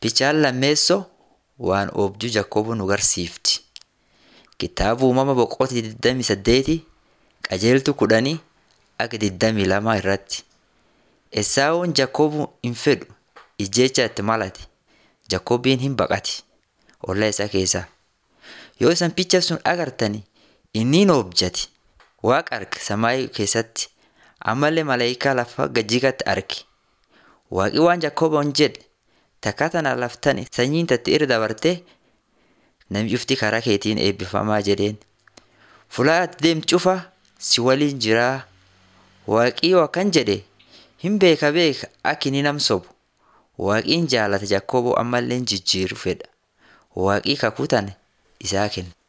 Bichaan lammeessoo waan oobduu Jakkoboo nu garsiifti. Kitaaba uumama boqotii 28 qajeeltu kudhanii akka 22 irratti. Esaawun Jakkoboo hin fedhu ijjecha itti malate. Jakkobbiin hin baqati olla isaa keessaa. Yoo isan picha sun agartani inni oobjati. Waaqa arge samaayii keessatti ammallee malaayikaa lafa gajjigatti arge. Waaqi waan Jakkoboon jedhe takka tana laftani sanyiin tatti irra dabartee namni cufti karaa keetiin eebbifamaa jedheen. Fulaa ati deemtu cufa si waliin jiraa. Waaqii akkan jedhe hin beeka beeka akka inni nam sobu. Waaqiin jaalata Jakkoboo ammallee jijjiiruu fedha. Waaqii kakuu tana isaa kenna.